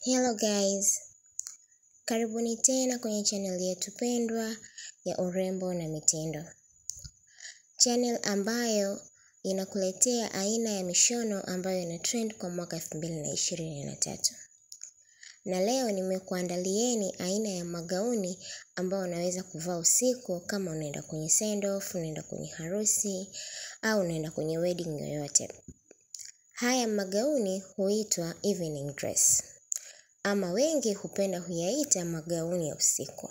Hello guys, karibuni tena kwenye channel yetu pendwa ya urembo na mitindo, channel ambayo inakuletea aina ya mishono ambayo ina trend kwa mwaka elfu mbili na ishirini na tatu. Na leo nimekuandalieni aina ya magauni ambayo unaweza kuvaa usiku kama unaenda kwenye send off, unaenda kwenye harusi au unaenda kwenye wedding yoyote. Haya magauni huitwa evening dress ama wengi hupenda huyaita magauni ya usiku.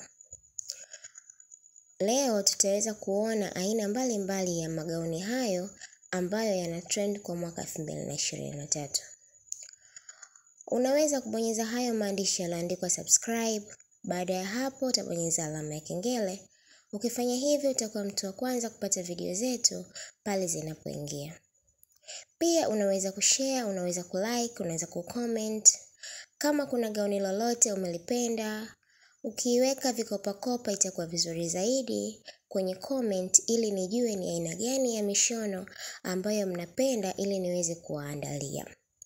Leo tutaweza kuona aina mbalimbali mbali ya magauni hayo ambayo yana trend kwa mwaka 2023. Unaweza kubonyeza hayo maandishi yaliyoandikwa subscribe. Baada ya hapo utabonyeza alama ya kengele. Ukifanya hivyo utakuwa mtu wa kwanza kupata video zetu pale zinapoingia. Pia unaweza kushare, unaweza kulike, unaweza kucomment. Kama kuna gauni lolote umelipenda, ukiiweka vikopakopa itakuwa vizuri zaidi kwenye comment ili nijue ni aina gani ya mishono ambayo mnapenda ili niweze kuwaandalia.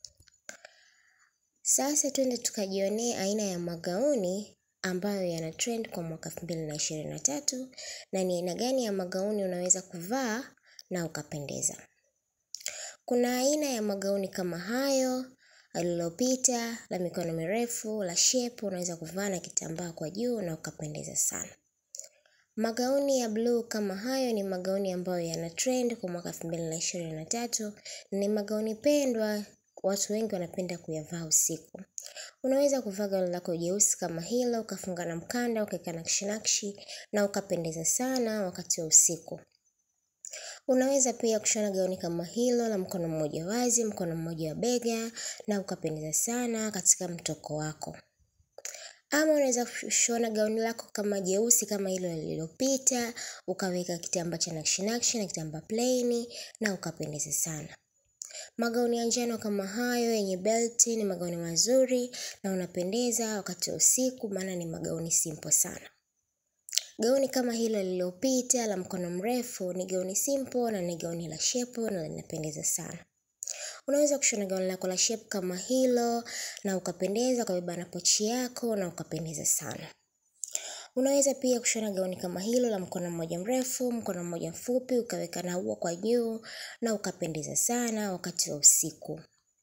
Sasa twende tukajionee aina ya magauni ambayo yana trend kwa mwaka 2023 na ni aina gani ya magauni unaweza kuvaa na ukapendeza. Kuna aina ya magauni kama hayo alilopita la mikono mirefu la shepu, unaweza kuvaa na kitambaa kwa juu na ukapendeza sana. Magauni ya bluu kama hayo ni magauni ambayo yana trend kwa mwaka 2023. Ni magauni pendwa, watu wengi wanapenda kuyavaa usiku. Unaweza kuvaa gauni lako jeusi kama hilo, ukafunga na mkanda, ukaweka nakshi nakshi na ukapendeza sana wakati wa usiku. Unaweza pia kushona gauni kama hilo la mkono mmoja wazi, mkono mmoja wa bega na ukapendeza sana katika mtoko wako. Ama unaweza kushona gauni lako kama jeusi kama hilo lililopita, ukaweka kitambaa cha nakshi nakshi na kitambaa plain na ukapendeza sana. Magauni ya njano kama hayo yenye belti ni magauni mazuri na unapendeza wakati wa usiku maana ni magauni simple sana. Gauni kama hilo lililopita la mkono mrefu ni gauni simple na ni gauni la shepu na linapendeza sana. Unaweza kushona gauni lako la shepu kama hilo na ukapendeza ukabeba na pochi yako na ukapendeza sana. Unaweza pia kushona gauni kama hilo la mkono mmoja mrefu, mkono mmoja mfupi, ukaweka na ua kwa juu na ukapendeza sana wakati wa usiku.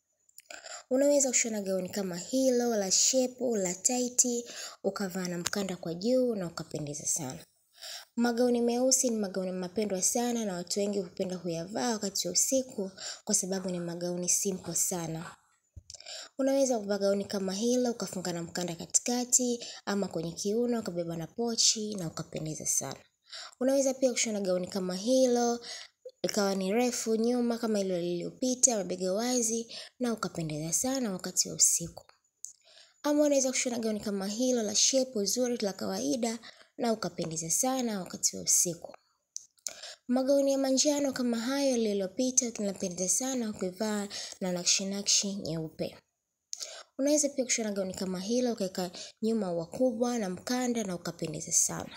Unaweza kushona gauni kama hilo la shepu la taiti, ukavaa na mkanda kwa juu na ukapendeza sana. Magauni meusi ni magauni mapendwa sana na watu wengi hupenda kuyavaa wakati wa usiku kwa sababu ni magauni simple sana. Unaweza kuvaa gauni kama hilo ukafunga na mkanda katikati ama kwenye kiuno ukabeba na pochi na ukapendeza sana. Unaweza pia kushona gauni kama hilo ikawa ni refu nyuma kama hilo lililopita mabega wazi na ukapendeza sana wakati wa usiku. Ama unaweza kushona gauni kama hilo la shepu zuri la kawaida na ukapendeza sana wakati wa usiku. Magauni ya manjano kama hayo lililopita tunapendeza sana ukivaa na nakshi nakshi nyeupe. Unaweza pia kushona gauni kama hilo ukaweka nyuma ua kubwa na mkanda na ukapendeza sana.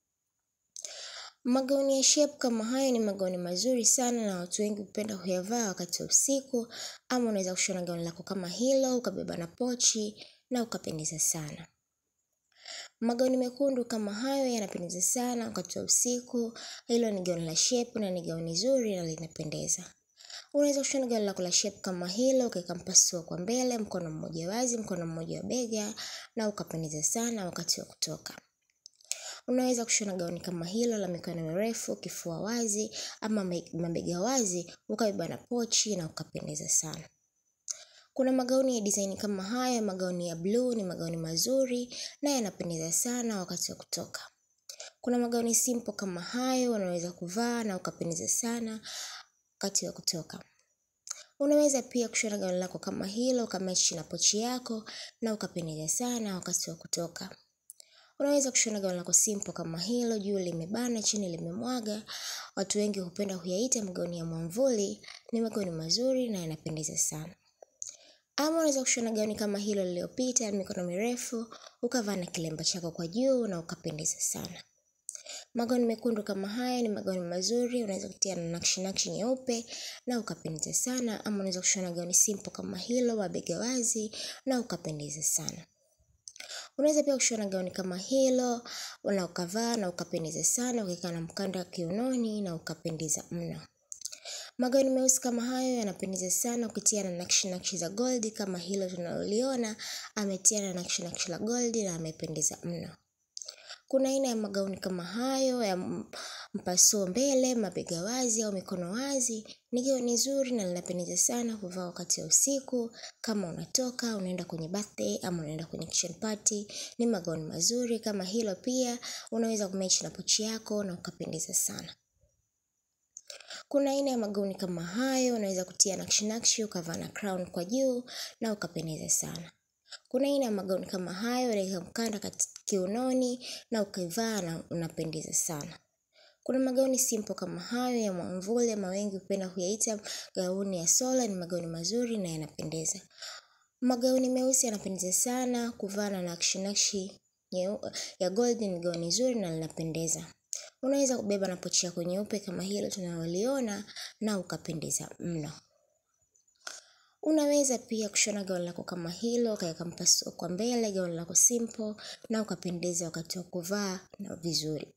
Magauni ya shape kama hayo ni magauni mazuri sana na watu wengi hupenda kuyavaa wakati wa usiku ama unaweza kushona gauni lako kama hilo ukabeba na pochi na ukapendeza sana. Magauni mekundu kama hayo yanapendeza sana wakati wa usiku. Hilo ni gauni la shape na ni gauni zuri na linapendeza. Unaweza kushona gauni lako la shape kama hilo ukaweka mpasuo kwa mbele, mkono mmoja wazi, mkono mmoja wa bega na ukapendeza sana wakati wa kutoka. Unaweza kushona gauni kama hilo la mikono mirefu, kifua wazi ama mabega wazi, ukabeba na pochi na ukapendeza sana. Kuna magauni ya design kama haya, magauni ya blue ni magauni mazuri na yanapendeza sana wakati wa kutoka. Kuna magauni simple kama hayo, unaweza kuvaa na ukapendeza sana wakati wa kutoka. Unaweza pia kushona gauni lako kama hilo, ukamechi na pochi yako na ukapendeza sana wakati wa kutoka. Unaweza kushona gauni lako simple kama hilo, juu limebana, chini limemwaga. Watu wengi hupenda kuyaita magauni ya mwamvuli, ni magauni mazuri na yanapendeza sana. Ama unaweza kushona gauni kama hilo lililopita, mikono mirefu, ukavaa na kilemba chako kwa juu na ukapendeza sana. Magauni mekundu kama haya ni magauni mazuri, unaweza kutia na nakshi nakshi nyeupe na ukapendeza sana, ama unaweza kushona gauni simple kama hilo, mabega wazi na ukapendeza sana. Unaweza pia kushona gauni kama hilo, na ukavaa na ukapendeza sana, ukiweka na mkanda kiunoni na ukapendeza mno. Magauni meusi kama hayo yanapendeza sana ukitia na nakshi nakshi za goldi kama hilo tunaloliona, ametia na nakshi nakshi la goldi na amependeza mno. Kuna aina ya magauni kama hayo ya mpasuo mbele, mabega wazi au mikono wazi. Ni gauni zuri na linapendeza sana kuvaa wakati wa usiku. Kama unatoka, unaenda kwenye birthday ama unaenda kwenye kitchen party. Ni magauni mazuri kama hilo pia. Unaweza kumechi na pochi yako na ukapendeza sana. Kuna aina ya magauni kama hayo, unaweza kutia nakshi nakshi, ukavaa na crown kwa juu na ukapendeza sana. Kuna aina ya magauni kama hayo, unaweka mkanda kiunoni na ukivaa na unapendeza sana. Kuna magauni simple kama hayo ya mwamvuli ama wengi hupenda kuyaita gauni ya sola ni magauni mazuri na yanapendeza. Magauni meusi yanapendeza sana, kuvaa na nakshi nakshi ya gold ni gauni zuri na linapendeza. Unaweza kubeba na pochi yako nyeupe kama hilo tunaloliona na ukapendeza mno. Unaweza pia kushona gauni lako kama hilo, ukaweka mpasuo kwa mbele, gauni lako simple na ukapendeza wakati wa kuvaa na vizuri.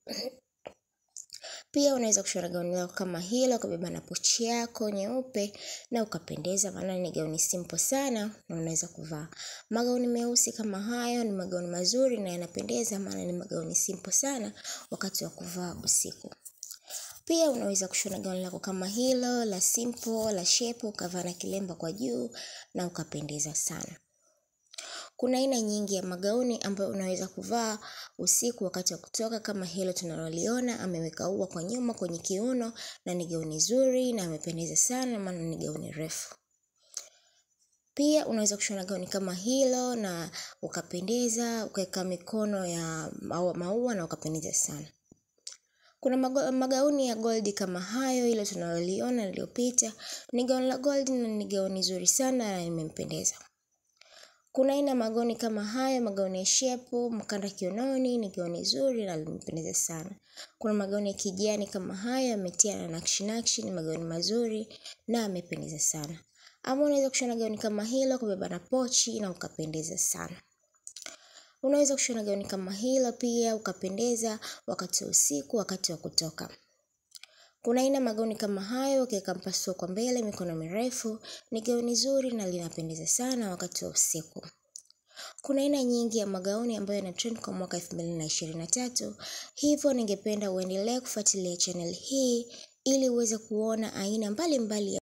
Pia unaweza kushona gauni lako kama hilo, ukabeba na pochi yako nyeupe na ukapendeza maana ni gauni simple sana na unaweza kuvaa. Magauni meusi kama hayo ni magauni mazuri na yanapendeza maana ni magauni simple sana wakati wa kuvaa usiku. Pia unaweza kushona gauni lako kama hilo, la simple, la shape, ukavaa na kilemba kwa juu na ukapendeza sana. Kuna aina nyingi ya magauni ambayo unaweza kuvaa usiku wakati wa kutoka kama hilo tunaloliona, ameweka ua kwa nyuma kwenye kiuno na ni gauni zuri na amependeza sana maana ni gauni refu. Pia unaweza kushona gauni kama hilo na ukapendeza, ukaweka mikono ya maua na ukapendeza sana. Kuna magauni ya goldi kama hayo ile tunaloliona iliyopita, ni gauni la goldi na ni gauni zuri sana na imempendeza. Kuna aina magauni kama hayo, magauni ya shepu, mkanda kiunoni, ni gauni zuri na limependeza sana. Kuna magauni ya kijani kama hayo, yametia na nakshi nakshi, ni magauni mazuri na yamependeza sana. Ama unaweza kushona gauni kama hilo, kubeba na pochi na ukapendeza sana. Unaweza kushona gauni kama hilo pia, ukapendeza wakati wa usiku, wakati wa kutoka. Kuna aina magauni kama hayo, ukiweka mpasuo kwa mbele, mikono mirefu, ni gauni zuri na linapendeza sana wakati wa usiku. Kuna aina nyingi ya magauni ambayo yana trend kwa mwaka elfu mbili na ishirini na tatu. Hivyo ningependa uendelee kufuatilia channel hii ili uweze kuona aina mbali mbali ya